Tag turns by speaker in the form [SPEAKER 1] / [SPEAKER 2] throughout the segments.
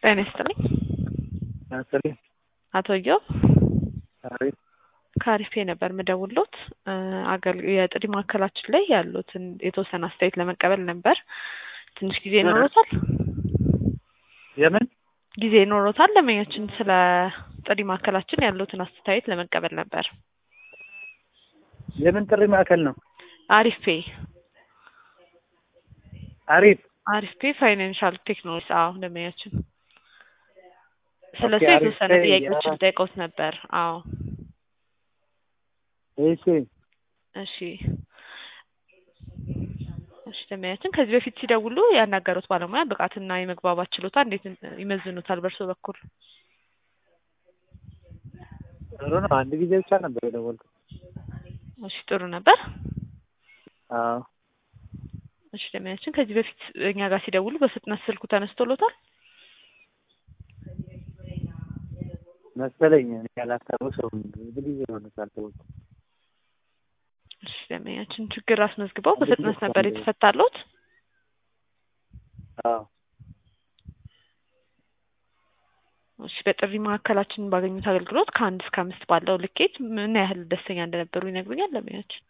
[SPEAKER 1] ጤና ይስጥልኝ።
[SPEAKER 2] ያስጥልኝ።
[SPEAKER 1] አቶ እዮብ
[SPEAKER 2] አሪፍ
[SPEAKER 1] ከአሪፌ ነበር ምደውሎት አገል የጥሪ ማዕከላችን ላይ ያሉትን የተወሰነ አስተያየት ለመቀበል ነበር። ትንሽ ጊዜ ይኖሮታል?
[SPEAKER 2] የምን
[SPEAKER 1] ጊዜ ይኖሮታል? ለመኛችን ስለ ጥሪ ማዕከላችን ያሉትን አስተያየት ለመቀበል ነበር።
[SPEAKER 2] የምን ጥሪ ማዕከል ነው?
[SPEAKER 1] አሪፌ
[SPEAKER 2] አሪፍ
[SPEAKER 1] አሪፌ ፋይናንሻል ቴክኖሎጂ። አዎ ለመኛችን ስለሱ
[SPEAKER 2] ኦኬ፣ አሪፍ
[SPEAKER 1] የተወሰነ
[SPEAKER 2] ፔይ፣
[SPEAKER 1] ጥያቄዎችን
[SPEAKER 2] ያ።
[SPEAKER 1] ጠይቀውት ነበር። አዎ
[SPEAKER 2] እሺ
[SPEAKER 1] እሺ እሺ ለማያችን ከዚህ በፊት ሲደውሉ ያናገሩት ባለሙያ ብቃትና የመግባባት ችሎታ እንዴት ይመዝኑታል በእርሶ በኩል?
[SPEAKER 2] ጥሩ ነው። አንድ ጊዜ ብቻ ነበር የደወልኩት።
[SPEAKER 1] እሺ ጥሩ ነበር።
[SPEAKER 2] አዎ
[SPEAKER 1] እሺ ለማያችን ከዚህ በፊት እኛ ጋር ሲደውሉ በፍጥነት ስልኩ ተነስቶሎታል?
[SPEAKER 2] መሰለኝ እኔ ያላስታውሰውም ብዙ ጊዜ ሆኖታል ደወልኩ።
[SPEAKER 1] እሺ ለማያችን ችግር አስመዝግበው በፍጥነት ነበር የተፈታሎት?
[SPEAKER 2] አዎ
[SPEAKER 1] እሺ በጥሪ ማዕከላችን ባገኙት አገልግሎት ከአንድ እስከ አምስት ባለው ልኬት ምን ያህል ደስተኛ እንደነበሩ ይነግሩኛል ለማያችን?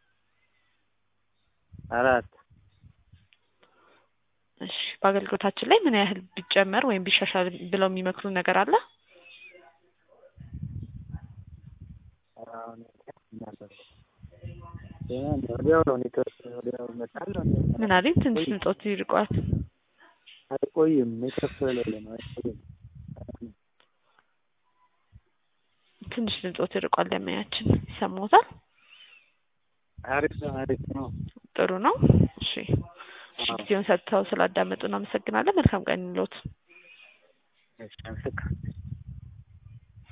[SPEAKER 2] አራት
[SPEAKER 1] እሺ በአገልግሎታችን ላይ ምን ያህል ቢጨመር ወይም ቢሻሻል ብለው የሚመክሩ ነገር አለ?
[SPEAKER 2] አሁን ነበር ወዲያው ነው ኔትወርክ ወዲያው ይመጣል።
[SPEAKER 1] ምን አለኝ ትንሽ ድምጾት ይርቋል።
[SPEAKER 2] አይቆይም ኔትወርክ ስለሌለ ነው አይቆይም።
[SPEAKER 1] ትንሽ ድምጾት ይርቋል ለማያችን ይሰማዎታል?
[SPEAKER 2] አሪፍ ነው አሪፍ ነው።
[SPEAKER 1] ጥሩ ነው። እሺ እሺ ጊዜውን ሰጥተው ስላዳመጡ እናመሰግናለን። መልካም ቀን ይሎት።
[SPEAKER 2] እሺ አመሰግናለሁ።